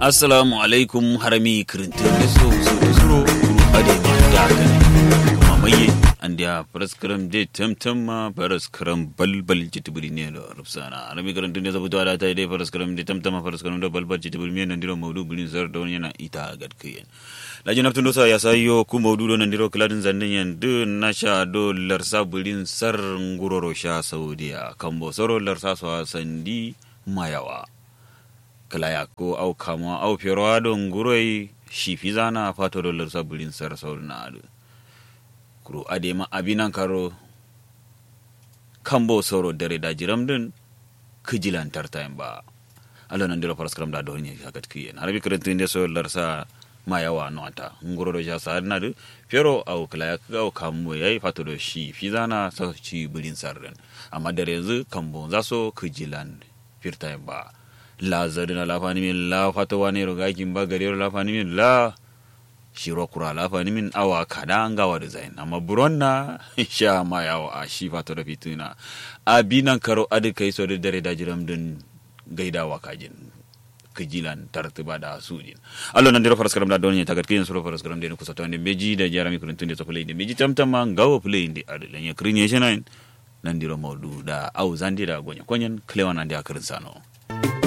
assalamu alaikum harami kirintin da so so da suro ade ma da kan kuma maye an da paraskaram de tamtam ma paraskaram balbal jitibiri ne da rufsana harami kirintin da zabuta da ta dai paraskaram de tamtam ma paraskaram da balbal jitibiri ne nan diro maudu bulin zar da wani yana ita gadkiyen lajin naftun dosa ya sayo ku maudu do nan diro kladin zannin yan du na sha do larsa bulin sar nguroro sha saudiya kambo soro larsa so sandi mayawa kalaya ko au kama au fiyarwa don guroi shi fi zana fato dolar saburin sar saurin na adu kuro adema abinan karo kambo soro dare da jiram din kijilan tartayin ba alo nan dira faras karam da don ya shakat kiyen harbi kirantin da so larsa ma yawa no ata ngoro do ja sa na du fiyaro au kalaya ko au kamo yayi fato do shi fi zana sa ci bulin sarren amma dare yanzu kambo zaso kijilan firtayin ba la zadina la fani min la fata wani roga kin ba gare la fani min la shiro kura la fani min awa kada an gawa da zain amma buron na sha ma yawa a shi fata da fituna abinan karo adi kai so da dare da jiram din gaidawa kajin kijilan tartiba da sujin allo nan dira faras karam da don ta gatkin suro faras karam da kusa to ne beji da jarami kurun tun da so play ne beji tamtama gawa play ne adi lan ya krinye shi nan nan dira maudu da au zandi da gonya konyen klewan nan da akarin sano